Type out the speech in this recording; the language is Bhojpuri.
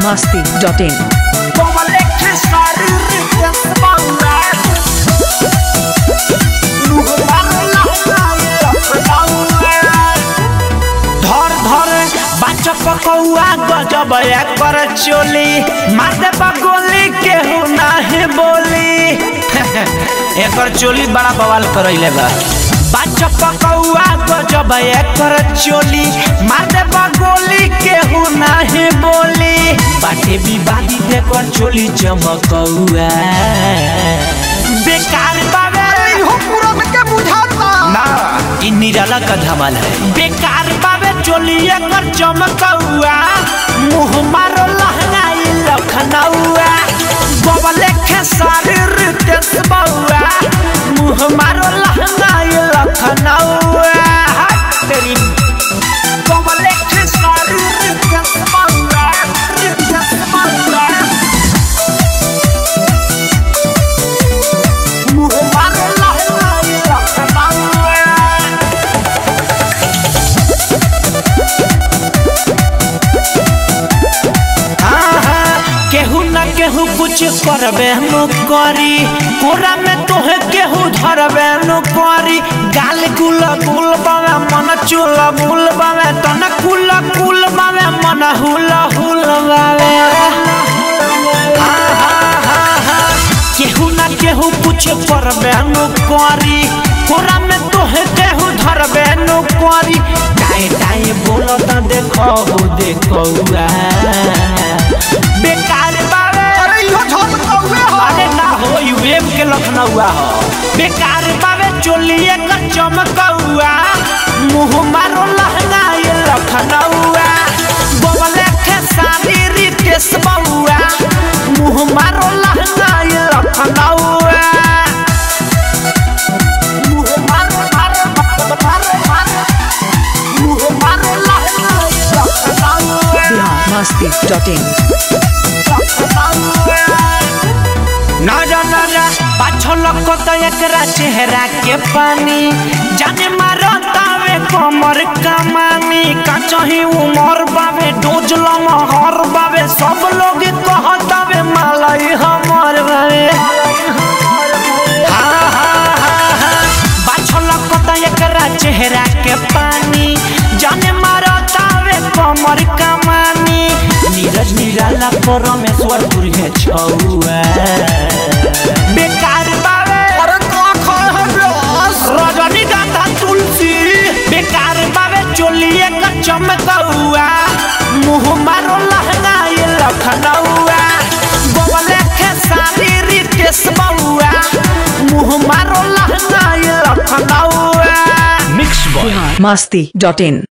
masti.in. धर धर बाचा पकौआ गजब कर चोली माथे पगोली केहू नाही बोली एकर चोली बड़ा बवाल करैले बा बाचा पकौआ गजब कर चोली माथे पगोली केहू नाही बोली बाटे विवादी एकर चोली चमकौआ बेकार बाबे ना इ निराला का धमाल है बेकार बाबे चोलिए कर चमकौआ मुंह मारो लहंगा इ लखनऊआ बबले के शरीर तेज बउआ मुंह मारो लहंगा इ लखनऊआ हट तेरी बबले के शरीर तेज बउआ तेज बउआ मुंह मारो लहंगा इ लखनऊआ केहू न केहू कुछ करबे नु करी कोरा में तोहे केहू धरबे नु करी गाल गुल गुल बावे मन चुल गुल बावे तन कुल कुल बावे मन हुल हुल बावे केहू न केहू कुछ करबे नु करी कोरा में तोहे केहू धरबे नु करी टाए टाए बोलो त देखो देखो बेकार बावे अरे ना हो यू वेब के लखनऊआ हो बेकार बावे चोलिए का चमकौआ मुंह मारो लहंगा ये लखनऊआ बोले के सारी रितेश बउआ मुंह मारो लहंगा ये लखनऊआ मुंह मारो मारो मारो मारो मारो मुंह मारो लहंगा ये लखनऊआ masti.in. नजर नजर पाछल कत एकरा चेहरा के पानी जाने मारो तावे कमर कमानी कचही उमर बावे डोजल महर बावे सब लोग कहतावे मालई हमर बावे हाँ, हाँ, हाँ, हाँ। बाछल कत एकरा चेहरा के पानी जाने मारो तावे कमर कमानी नीरज निराला परमेश्वर है छौआ बेकार बावे रजनीगंधा तुलसी बेकार बावे चोलिए का चमकौआ मुंह मारो लहंगा ये लखनऊआ बबले के सारी रितेश बउआ मुंह मारो लहंगा ये लखनऊआ मिक्स बॉय masti.in.